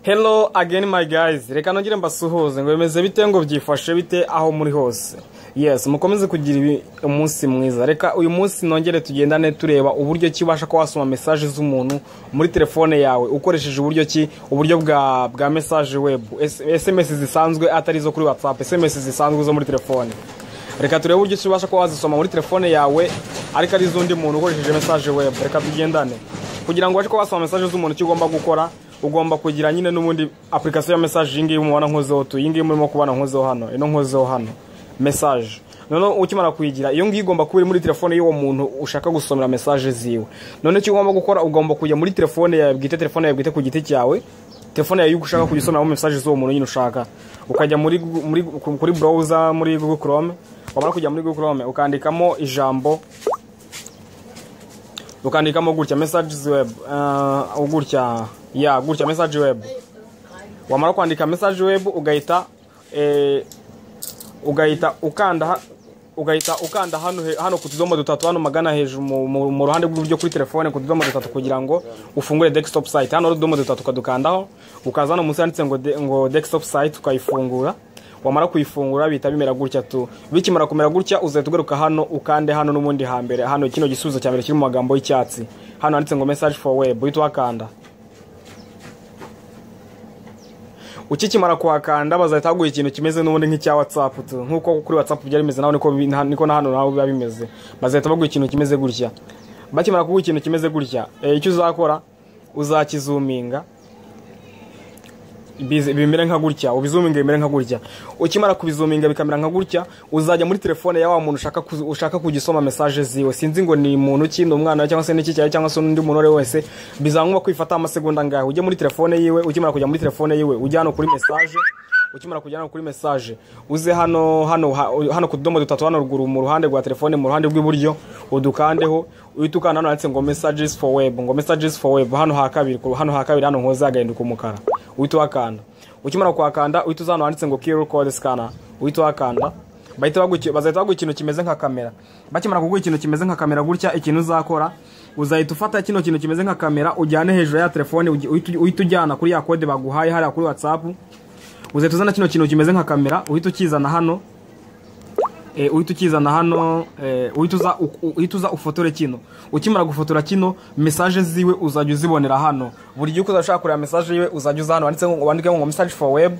hello again my guys reka nongere mbasuhuze ngo bimeze bite ngo byifashe bite aho muri hose yes mukomeze kugira ibi- umunsi mwiza reka uyu munsi nongere tugendane tureba uburyo ki ubasha kuba wasoma mesaje z'umuntu muri telefone yawe ukoresheje uburyo ki uburyo bwa bwa mesaje web S- sms zisanzwe atari izo kuri whatsapp sms zisanzwe zo muri telefone reka turebe uburyo ki ubasha kuba wazisoma muri telefone yawe ariko ari iz'undi muntu ukoresheje mesaje web reka tugendane kugira ngo ubashe kuba wasoma mesaje z'umuntu icyo ugomba gukora ugomba kugira nyine n'ubundi application ya mesaje iyi ngiyi mubona nkozeho tu iyi ngiyi murimo kubona nkozeho hano ino nkozeho hano mesaje noneho ukimara kuyigira iyo ngiyo igomba kuba iri muri telefone y'uwo muntu ushaka gusomera mesaje ziwe none icyo ugomba gukora ugomba kujya muri telefone yawe bwite telefone yawe bwite ku giti cyawe telefone yawe iyo ushaka kujya usomeramo mesaje z'uwo muntu nyine ushaka ukajya muri, Google- muri kuri browser muri google chrome wamara kujya muri google chrome ukandikamo ijambo ukandikamo gutya messages web uh, gutya ya gutya message web wamara kwandika message web ugahita eh, ugahita ukanda ha- ugahita ukanda hano he- hano ku tudomo dutatu hano magana hejuru mu- mu mu ruhande rw'iburyo kuri telefone ku tudomo dutatu kugira ngo ufungure desktop site hano hari utudomo dutatu ukadukandaho ukaza hano munsi handitse ngo de- ngo desktop site ukayifungura wamara kuyifungura bihita bimera gutya tu bikimara kumera gutya uzahita ugaruka hano ukande hano n'ubundi hambere hano kino gisubizo cya mbere kiri mu magambo y'icyatsi hano handitse ngo message for web uhita uhakanda ukikimara kuhakanda bazahita baguha ikintu kimeze n'ubundi nk'icya watsapu tu nk'uko kuri watsapu byari bimeze naho niko bi- na- niko na hano naho biba bimeze bazahita baguha ikintu kimeze gutya bakimara kuguha ikintu kimeze gutya eh, icyo uzakora uzakizuminga bize- bimere nka gutya ubizuminga bimere nka gutya ukimara kubizuminga bikamera nka gutya uzajya muri telefone ya wa muntu ushaka kuzi- ushaka kugisoma mesaje ziwe sinzi ngo ni muntu ki ni umwana we cyangwa se n'iki cyawe cyangwa se n'undi muntu uwo ari we wese bizankuba kwifata amasegonda angahe ujye muri telefone yiwe ukimara kujya muri telefone yiwe ujye hano kuri mesaje ukimara kujya hano kuri mesaje uze hano hano ha- hano ku tudomo dutatu hano ruguru mu ruhande rwa telefone mu ruhande rw'iburyo udukandeho uhita ukanda hano handitse ngo messages for web ngo messages for web hano ha kabiri ku- hano ha kabiri hano nkoze hagahinduka umukara uhita uhakanda ukimara kuhakanda uhita uza hano handitse ngo QR code scanner uhita uhakanda bahita baguha- bazahita baguha ikintu kimeze nka kamera bakimara kuguha ikintu kimeze nka kamera gutya ikintu uzakora uzahita ufata kino kintu kimeze nka kamera ujyane hejuru ya telefone ugi- uhite uhite ujyana kuri ya kode baguhaye hariya kuri whatsapp uzahita uzana kino kintu kimeze nka kamera uhita ukizana hano e, uhita ukizana hano e, uhita uza u- u- uhita uza ufotore kino ukimara gufotora kino mesaje ziwe uzajya uzibonera hano buri gihe uko uzashaka kureba mesaje yiwe uzajya uza hano wanditse ngo wandike ngo message for web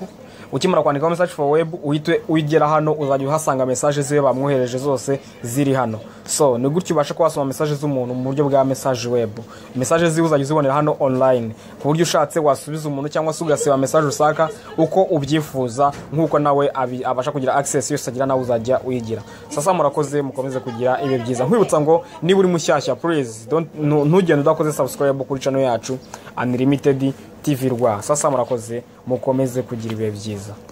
ukimara kwandikaho message for web uhite uyigera hano uzajya uhasanga mesaje ziwe bamwohereje zose ziri hano so ni gutyo ubasha kuba wasoma mesaje z'umuntu mu buryo bwa message web mesaje ziwe uzajya uzibonera hano online ku buryo ushatse wasubiza umuntu cyangwa se ugasiba mesaje ushaka uko ubyifuza nk'uko nawe abi- abasha kugira access yose agira nawe uzajya uyigira sasa murakoze mukomeze kugira ibi byiza nkwibutsa ngo niba uri mushyashya please don't- ntu- ntugende udakoze subscribe kuri channel yacu unlimited tv rwa sasa murakoze mukomeze kugira ibihe byiza